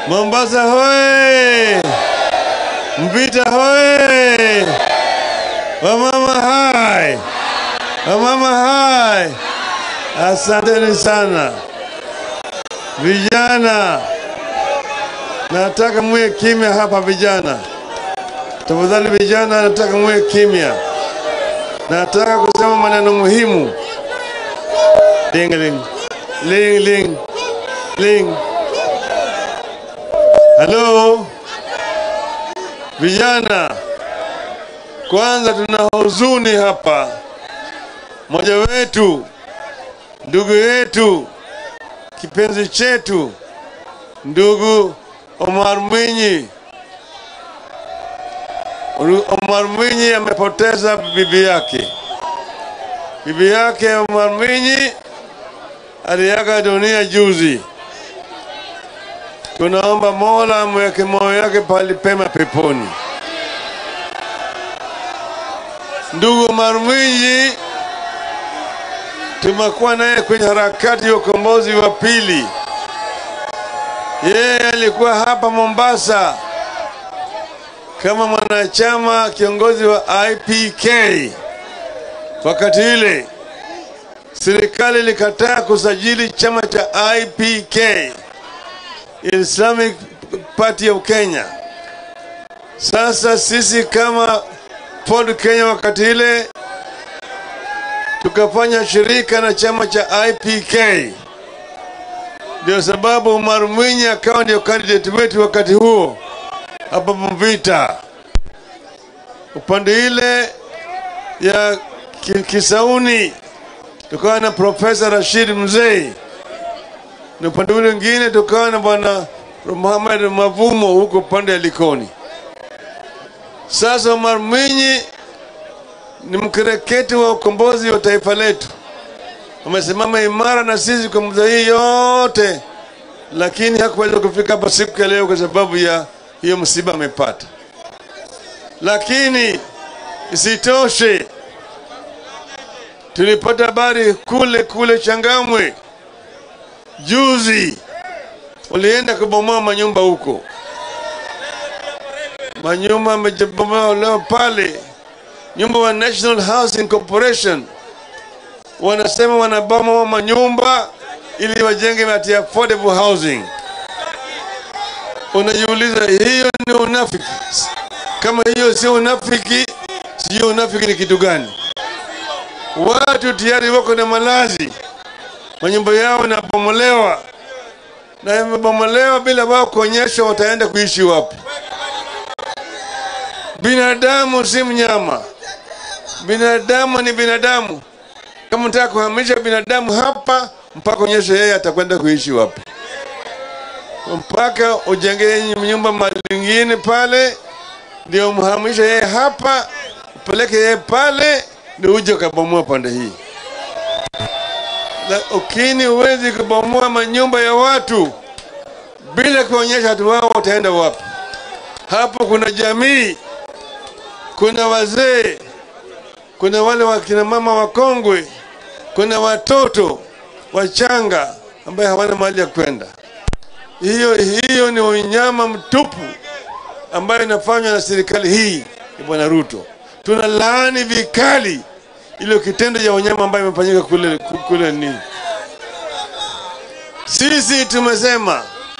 Mombasa hoye! Mvita hoye! Wamama hai! Wamama hai! Asanteni sana vijana, nataka muwe kimya hapa vijana, tafadhali vijana, nataka muwe kimya. Nataka kusema maneno muhimu. Ling ling ling ling ling. Halo vijana, kwanza tuna huzuni hapa. Mmoja wetu, ndugu yetu, kipenzi chetu, ndugu Omar Mwinyi, Omar Mwinyi amepoteza bibi yake. Bibi yake Omar Mwinyi aliaga dunia juzi. Tunaomba Mola amweke moyo yake pali pema peponi. Ndugu Omar Mwinyi tumekuwa naye kwenye harakati ya ukombozi wa pili. Yeye alikuwa hapa Mombasa kama mwanachama kiongozi wa IPK. Wakati ile serikali ilikataa kusajili chama cha IPK, Islamic Party of Kenya. Sasa sisi kama Ford Kenya wakati ile tukafanya shirika na chama cha IPK. Ndio sababu Omar Mwinyi akawa ndio candidate wetu wakati huo hapa Mvita, upande ile ya Ki- Kisauni tukawa na Profesa Rashid Mzee, na upande ule mwingine tukawa na bwana Muhammad Mavumo huko upande ya Likoni. Sasa Omar Mwinyi ni mkereketi wa ukombozi wa taifa letu, amesimama imara na sisi kwa muda hii yote, lakini hakuweza kufika hapa siku ya leo kwa sababu ya hiyo msiba amepata. Lakini isitoshe, tulipata habari kule kule Changamwe juzi, walienda kubomoa manyumba huko, manyumba amebomoa leo pale nyumba wa National Housing Corporation wanasema wanabomoa manyumba ili wajenge ati affordable housing. Unajiuliza, hiyo ni unafiki? Kama hiyo sio unafiki, sijui unafiki ni kitu gani? Watu tayari wako na malazi, manyumba yao yanabomolewa na yamebomolewa bila wao kuonyesha wataenda kuishi wapi. Binadamu si mnyama, binadamu ni binadamu. Kama unataka kuhamisha binadamu hapa, mpaka onyeshe yeye atakwenda kuishi wapi, mpaka ujenge nyumba mahali lingine pale, ndio mhamishe yeye hapa, upeleke yeye pale, ndio uje ukabomoa pande hii. Lakini huwezi kubomoa manyumba ya watu bila kuonyesha watu wao wataenda wapi. Hapo kuna jamii kuna wazee, kuna wale wakina mama wakongwe, kuna watoto wachanga ambaye hawana mahali ya kwenda. Hiyo hiyo ni unyama mtupu ambayo inafanywa na serikali hii ya Bwana Ruto. Tuna laani vikali ile kitendo cha unyama ambayo imefanyika kule kule ni sisi tumesema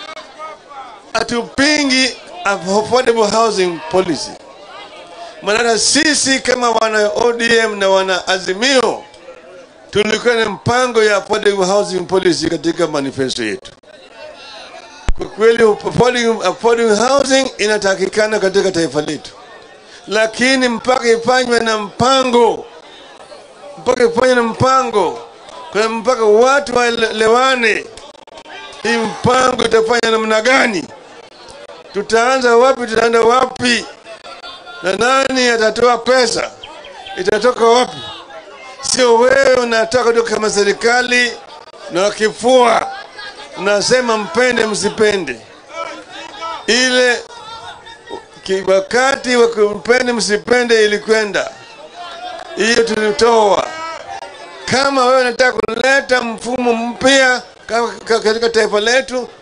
hatupingi affordable housing policy maana sisi kama wana ODM na wana Azimio tulikuwa na mpango ya affordable housing policy katika manifesto yetu. Kwa kweli affordable, affordable housing inatakikana katika taifa letu, lakini mpaka ifanywe na mpango, mpaka ifanywe na mpango, kwa mpaka watu waelewane hii mpango itafanya namna gani, tutaanza wapi, tutaenda wapi na nani atatoa pesa, itatoka wapi? Sio wewe unataka tu kama serikali na kifua unasema mpende msipende. Ile ki- wakati wa kumpende msipende ilikwenda hiyo, tulitoa. Kama wewe unataka kuleta mfumo mpya ka- ka- katika taifa letu,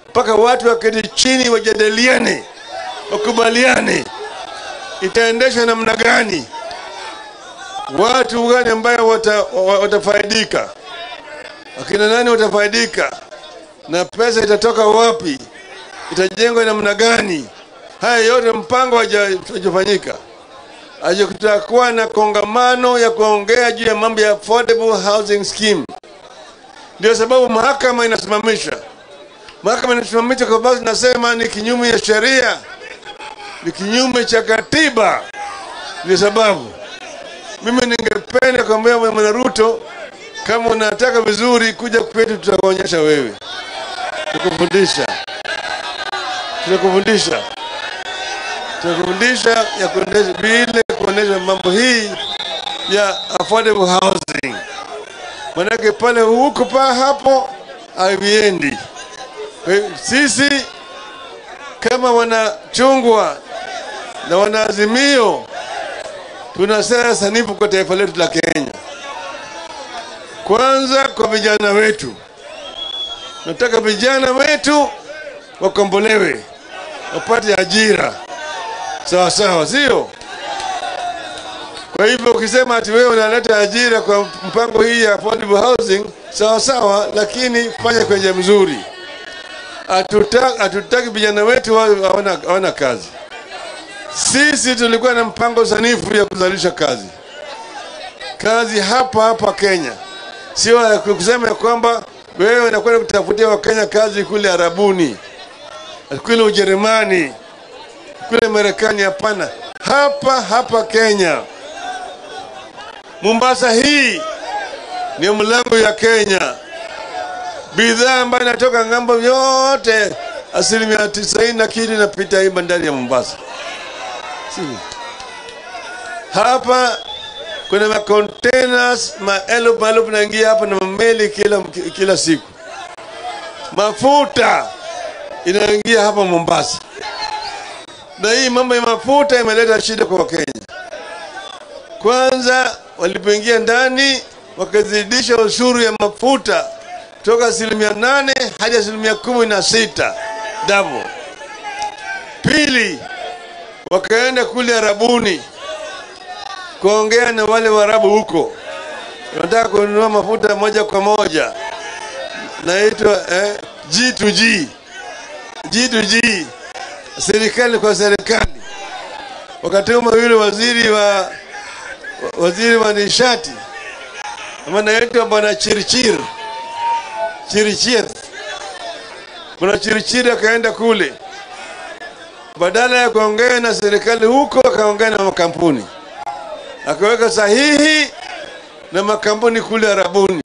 mpaka watu waketi chini wajadiliane, wakubaliane itaendeshwa namna gani, watu gani ambayo wata, wa- watafaidika, akina nani watafaidika, na pesa itatoka wapi, itajengwa namna gani. Haya yote mpango haja- hajafanyika. Aje kutakuwa na kongamano ya kuongea juu ya mambo ya affordable housing scheme. Ndio sababu mahakama inasimamisha, mahakama inasimamisha kwa sababu nasema ni kinyume ya sheria, ni kinyume cha katiba. Ndio sababu mimi ningependa kuambia Bwana Ruto, kama unataka vizuri, kuja kwetu, tutakuonyesha wewe, tutakufundisha, tutakufundisha, tutakufundisha ya kuendesha vile kuendesha mambo hii ya affordable housing. Manake pale huko pa hapo haviendi. Kwa hiyo sisi kama wanachungwa na wanaazimio tuna sera sanifu kwa taifa letu la Kenya. Kwanza kwa vijana wetu, nataka vijana wetu wakombolewe, wapate ajira sawa sawa, sio? Kwa hivyo ukisema ati wewe unaleta ajira kwa mpango hii ya affordable housing, sawa sawa, lakini fanya kwa njia mzuri. Hatuta- Hatutaki vijana wetu wawe hawana hawana kazi. Sisi tulikuwa na mpango sanifu ya kuzalisha kazi, kazi hapa hapa Kenya, sio ya kusema ya kwamba wewe unakwenda kutafutia Wakenya kazi kule Arabuni, kule Ujerumani, kule Marekani. Hapana, hapa hapa Kenya. Mombasa hii ni mlango ya Kenya. Bidhaa ambayo inatoka ng'ambo yote, asilimia tisaini na kitu inapita hii bandari ya Mombasa. Si. Hapa kuna ma containers maelfu maelfu naingia hapa na mameli kila, kila siku. Mafuta inaingia hapa Mombasa, na hii mambo ya mafuta imeleta shida kwa Wakenya. Kwanza walipoingia ndani wakazidisha ushuru ya mafuta toka asilimia nane hadi asilimia kumi na sita double. Pili, wakaenda kule Arabuni kuongea na wale Waarabu huko, wanataka kununua mafuta moja kwa moja, naitwa eh, G2G G2G, serikali kwa serikali. Wakatuma yule waziri wa waziri wa nishati ambaye anaitwa bwana Chirchir Chirchir, bwana Chirchir akaenda kule, badala ya kuongea na serikali huko, akaongea na makampuni, akaweka sahihi na makampuni kule Arabuni.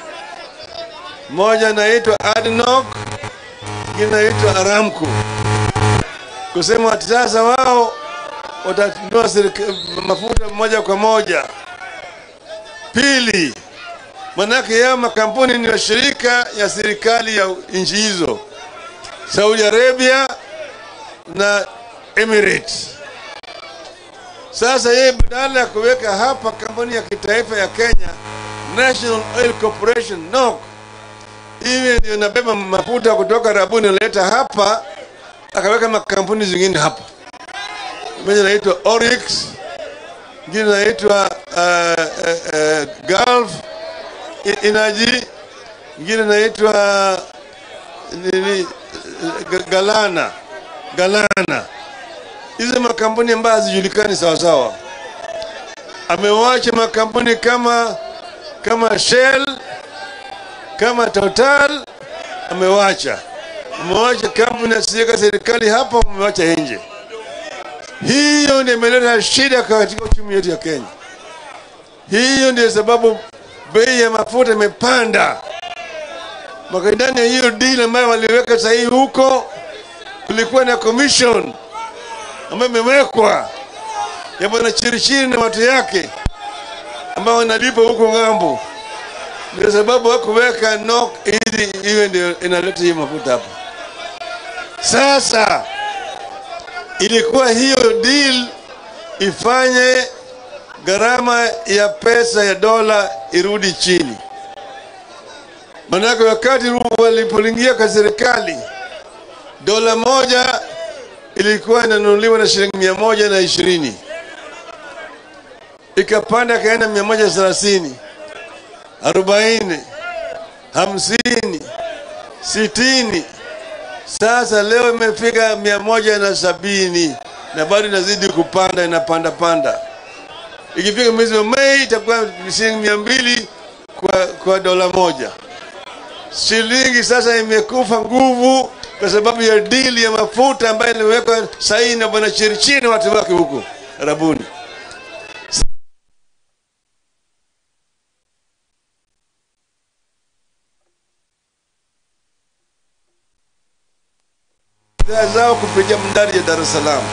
Moja anaitwa ADNOC, ingine anaitwa Aramco, kusema ati sasa wao watanunua serika- mafuta moja kwa moja. Pili, manake yao makampuni ni washirika ya serikali ya nchi hizo, Saudi Arabia na Emirates. Sasa yeye badala ya kuweka hapa kampuni ya kitaifa ya Kenya, National Oil Corporation NOC, hivi ndio inabeba mafuta kutoka Arabuni inaleta hapa, akaweka makampuni zingine hapa moja inaitwa Oryx, ingine inaitwa uh, uh, uh, Gulf E- Energy, ingine inaitwa nini, Ga- Galana Galana. Hizi makampuni ambayo hazijulikani sawa sawa. Amewacha makampuni kama kama Shell, kama Total, amewacha amewacha kampuni asiyeka serikali hapa, amewacha nje. Hiyo ndio imeleta shida katika uchumi wetu ya Kenya. Hiyo ndio sababu bei ya mafuta imepanda. Maka ndani ya hiyo deal ambayo waliweka sahihi huko, kulikuwa na commission ambayo imewekwa ya bwana Chirichiri na watu yake ambao wanalipa huko ng'ambo. Ndio sababu hakuweka NOC ili iwe ndio inaleta hiyo mafuta hapa. Sasa ilikuwa hiyo deal ifanye gharama ya pesa ya dola irudi chini. Manake wakati walipoingia kwa serikali dola moja ilikuwa inanunuliwa na shilingi mia moja na ishirini ikapanda ikaenda mia moja thelathini arobaini hamsini sitini sasa leo imefika mia moja na sabini na bado inazidi kupanda inapanda panda ikifika mwezi wa mei itakuwa shilingi mia mbili kwa, kwa dola moja shilingi sasa imekufa nguvu kwa sababu ya dili ya mafuta ambayo iliwekwa saini na bwana chirichiri na watu wake huko arabuni bidhaa zao kupitia bandari ya Dar es Salaam.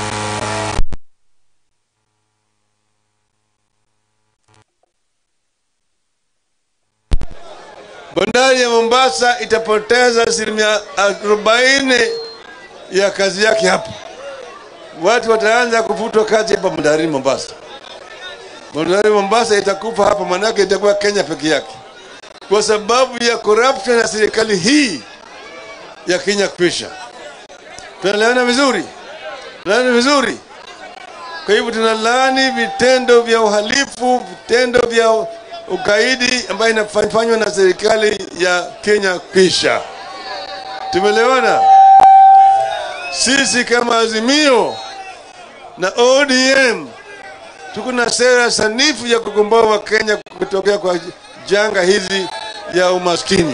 Bandari ya Mombasa itapoteza asilimia arobaini ya kazi yake hapa. Watu wataanza kufutwa kazi hapa bandarini Mombasa. Bandari ya Mombasa itakufa hapa, manake itakuwa Kenya peke yake, kwa sababu ya corruption ya serikali hii ya Kenya kwisha. Tunaelewana vizuri? Tunaelewana vizuri? Kwa hivyo tunalaani vitendo vya uhalifu, vitendo vya ugaidi ambayo inafanywa na serikali ya Kenya kisha. Tumeelewana? Sisi kama Azimio na ODM tuko na sera sanifu ya kukomboa Wakenya kutokea kwa janga hizi ya umaskini.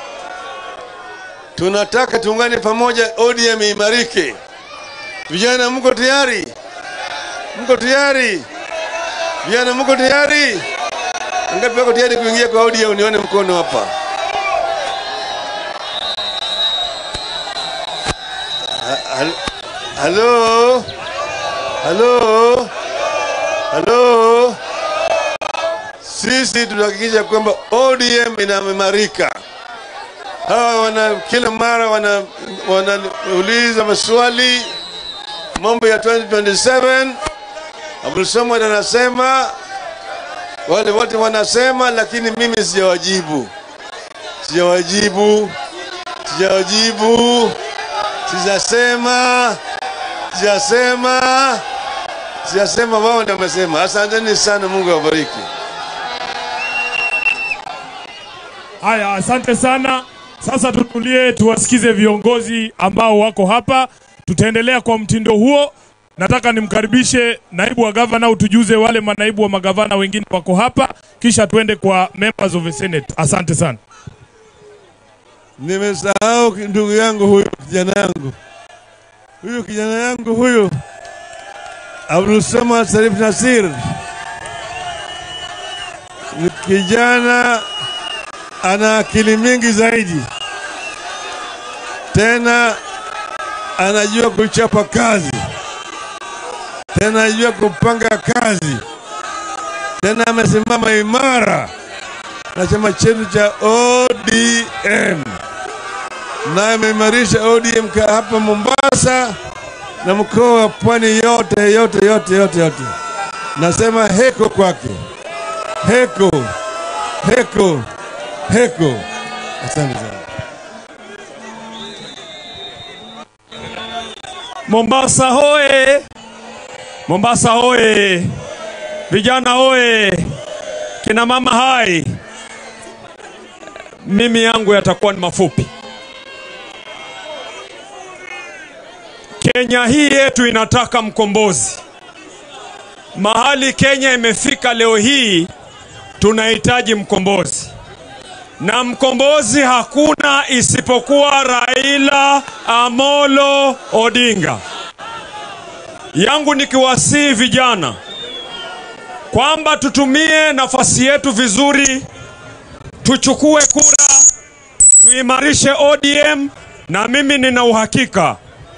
Tunataka tuungane pamoja, ODM imarike. Vijana, mko tayari? Mko tayari? Vijana, mko tayari? Ngapi wako tayari kuingia kwa ODM? Nione mkono hapa. Ha- hal- Halo, halo, halo. Sisi tunahakikisha kwamba ODM inaimarika hawa wana kila mara wana wanauliza maswali mambo ya 2027 Abdul Samad anasema wale wote wanasema, lakini mimi sijawajibu, sijawajibu, sijawajibu, sijasema, sijasema, sijasema, wao ndio wamesema. Asanteni sana, Mungu awabariki. Haya, asante sana. Sasa tutulie, tuwasikize viongozi ambao wako hapa. Tutaendelea kwa mtindo huo. Nataka nimkaribishe naibu wa gavana, utujuze wale manaibu wa magavana wengine wako hapa, kisha tuende kwa members of the Senate. Asante sana. Nimesahau ki- ndugu yangu huyu, kijana yangu huyu, kijana yangu huyu Abdul Samad Sarif Nasir ni kijana ana akili mingi zaidi, tena anajua kuchapa kazi, tena anajua kupanga kazi, tena amesimama imara na chama chetu cha ODM na ameimarisha ODM ka hapa Mombasa na mkoa wa Pwani yote yote yote yote yote. Nasema heko kwake, heko heko heko. Asante sana. Mombasa hoye! Mombasa hoye! Vijana hoye! Kina mama hai! Mimi yangu yatakuwa ni mafupi. Kenya hii yetu inataka mkombozi. Mahali Kenya imefika leo hii, tunahitaji mkombozi, na mkombozi hakuna isipokuwa Raila Amolo Odinga. Yangu nikiwasihi vijana kwamba tutumie nafasi yetu vizuri, tuchukue kura, tuimarishe ODM, na mimi nina uhakika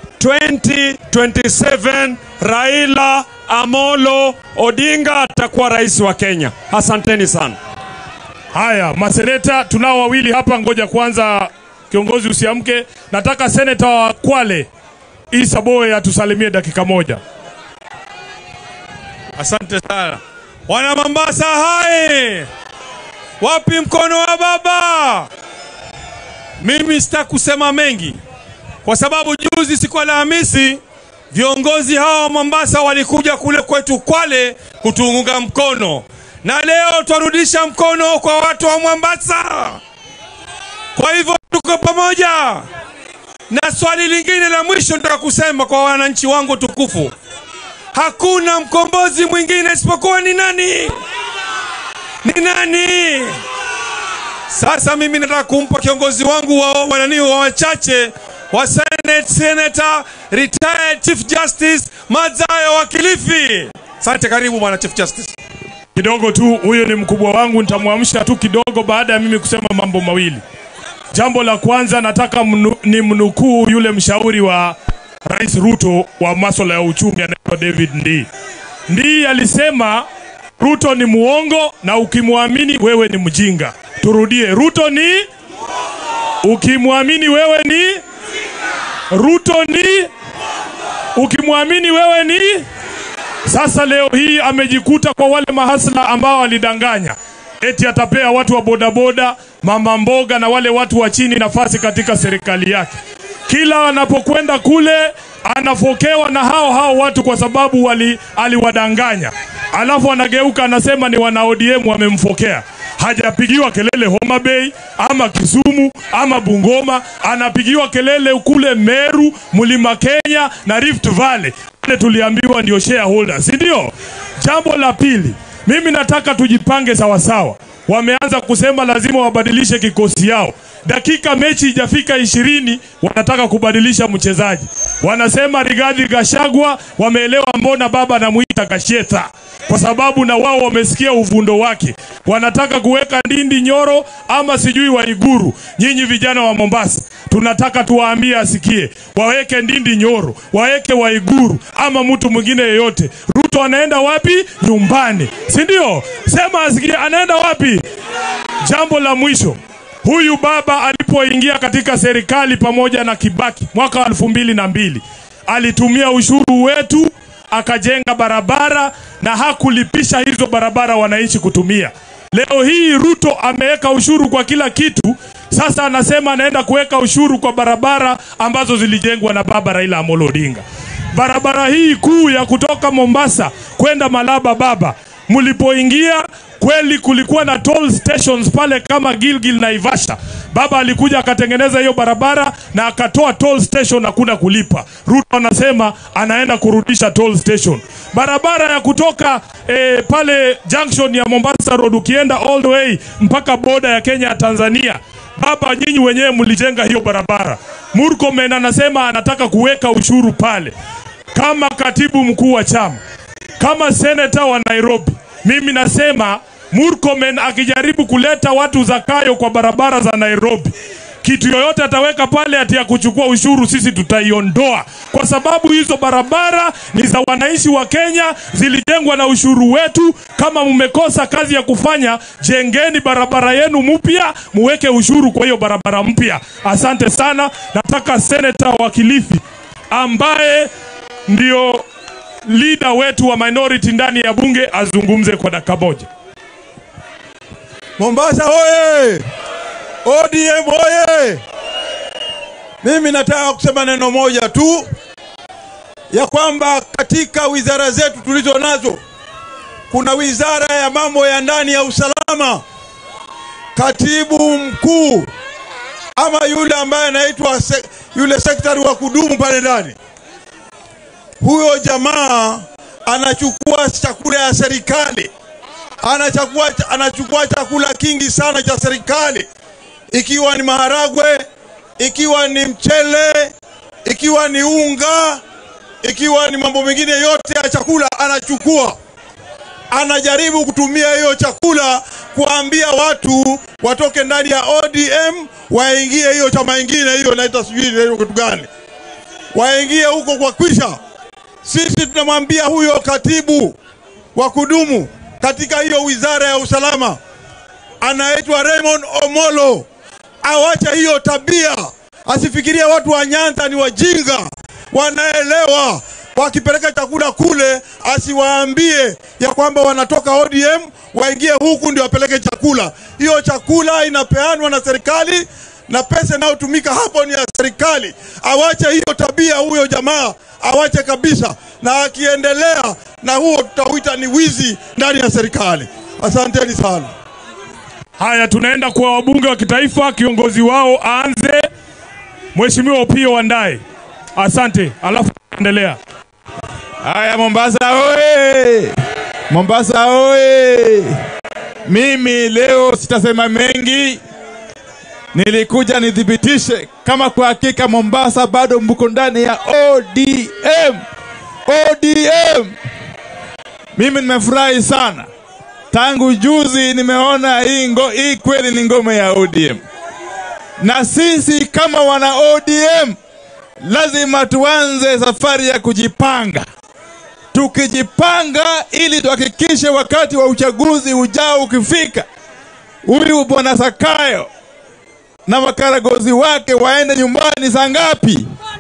2027 Raila Amolo Odinga atakuwa rais wa Kenya. Asanteni sana. Haya, maseneta tunao wawili hapa, ngoja kwanza kiongozi usiamke. Nataka seneta wa Kwale Isa Boye atusalimie dakika moja. Asante sana wana Mombasa, hai wapi mkono wa baba? Mimi sitaki kusema mengi kwa sababu juzi siku ya Alhamisi viongozi hawa wa Mombasa walikuja kule kwetu Kwale kutuunga mkono, na leo twarudisha mkono kwa watu wa Mombasa. Kwa hivyo tuko pamoja. Na swali lingine la mwisho nataka kusema kwa wananchi wangu tukufu, hakuna mkombozi mwingine isipokuwa ni nani? Ni nani? Sasa mimi nataka kumpa kiongozi wangu wa wanani wa wachache wa Senate, Senator retired Chief Justice Madzayo wa Kilifi. Asante, karibu bwana Chief Justice. kidogo tu, huyo ni mkubwa wangu, nitamwamsha tu kidogo baada ya mimi kusema mambo mawili. Jambo la kwanza nataka mnu, ni mnukuu yule mshauri wa Rais Ruto wa masuala ya uchumi anaitwa David Ndii. Ndii alisema Ruto ni muongo na ukimwamini wewe ni mjinga. Turudie, Ruto ni ukimwamini wewe ni Ruto ni ukimwamini wewe ni sasa leo hii amejikuta kwa wale mahasla ambao walidanganya eti atapea watu wa bodaboda, mama mboga na wale watu wa chini nafasi katika serikali yake. Kila anapokwenda kule anafokewa na hao hao watu kwa sababu wali, aliwadanganya, alafu anageuka anasema ni wana ODM wamemfokea. Hajapigiwa kelele Homa Bay ama Kisumu ama Bungoma, anapigiwa kelele kule Meru, Mlima Kenya na Rift Valley. Wale tuliambiwa ndio shareholders, si ndio? Jambo la pili, mimi nataka tujipange sawasawa. Wameanza kusema lazima wabadilishe kikosi yao. Dakika mechi ijafika ishirini, wanataka kubadilisha mchezaji. Wanasema Rigathi Gachagua, wameelewa mbona baba anamuita Gashetha, kwa sababu na wao wamesikia uvundo wake. Wanataka kuweka Ndindi Nyoro ama sijui Waiguru. Nyinyi vijana wa Mombasa, tunataka tuwaambie asikie, waweke Ndindi Nyoro, waweke Waiguru ama mtu mwingine yeyote. Ruto anaenda wapi? Nyumbani, si ndio? Sema asikie, anaenda wapi? Jambo la mwisho, huyu baba alipoingia katika serikali pamoja na Kibaki mwaka wa elfu mbili na mbili alitumia ushuru wetu akajenga barabara na hakulipisha hizo barabara wananchi kutumia. Leo hii Ruto ameweka ushuru kwa kila kitu. Sasa anasema anaenda kuweka ushuru kwa barabara ambazo zilijengwa na baba Raila Amolo Odinga. Barabara hii kuu ya kutoka Mombasa kwenda Malaba baba, mlipoingia kweli kulikuwa na toll stations pale kama Gilgil na Ivasha. Baba alikuja akatengeneza hiyo barabara na akatoa toll station, hakuna kulipa. Ruto anasema anaenda kurudisha toll station. Barabara ya kutoka eh, pale junction ya Mombasa Road ukienda all the way mpaka boda ya Kenya ya Tanzania Baba, nyinyi wenyewe mlijenga hiyo barabara. Murkomen anasema anataka kuweka ushuru pale. Kama katibu mkuu wa chama, kama seneta wa Nairobi, mimi nasema Murkomen akijaribu kuleta watu Zakayo kwa barabara za Nairobi, kitu yoyote ataweka pale ati ya kuchukua ushuru, sisi tutaiondoa, kwa sababu hizo barabara ni za wananchi wa Kenya, zilijengwa na ushuru wetu. Kama mmekosa kazi ya kufanya, jengeni barabara yenu mpya, muweke ushuru kwa hiyo barabara mpya. Asante sana. Nataka seneta wa Kilifi ambaye ndio leader wetu wa minority ndani ya bunge azungumze kwa dakika moja. Mombasa hoye! ODM hoye! Mimi nataka kusema neno moja tu ya kwamba katika wizara zetu tulizo nazo kuna wizara ya mambo ya ndani ya usalama. Katibu mkuu ama yule ambaye anaitwa se, yule sekretari wa kudumu pale ndani, huyo jamaa anachukua chakula ya serikali anachukua, anachukua chakula kingi sana cha serikali, ikiwa ni maharagwe, ikiwa ni mchele, ikiwa ni unga, ikiwa ni mambo mengine yote ya chakula anachukua. Anajaribu kutumia hiyo chakula kuambia watu watoke ndani ya ODM waingie hiyo chama ingine, hiyo naita sijui inaitwa kitu gani, waingie huko kwa kwisha. Sisi tunamwambia huyo katibu wa kudumu katika hiyo wizara ya usalama anaitwa Raymond Omolo awache hiyo tabia, asifikirie watu wa Nyanza ni wajinga, wanaelewa. Wakipeleka chakula kule, asiwaambie ya kwamba wanatoka ODM waingie huku ndio wapeleke chakula. Hiyo chakula inapeanwa na serikali na pesa inayotumika hapo ni ya serikali. Awache hiyo tabia, huyo jamaa awache kabisa, na akiendelea na huo tutauita ni wizi ndani ya serikali. Asanteni sana. Haya, tunaenda kwa wabunge wa kitaifa. Kiongozi wao aanze, Mheshimiwa Opiyo Wandayi. Asante, alafu endelea. Haya, Mombasa oye! Mombasa oye! Mimi leo sitasema mengi, nilikuja nithibitishe kama kwa hakika Mombasa bado mko ndani ya ODM. ODM, mimi nimefurahi sana tangu juzi, nimeona hii, ngo, hii kweli ni ngome ya ODM, na sisi kama wana ODM lazima tuanze safari ya kujipanga tukijipanga ili tuhakikishe wakati wa uchaguzi ujao ukifika, huyu bwana Sakayo na makaragozi wake waende nyumbani saa ngapi?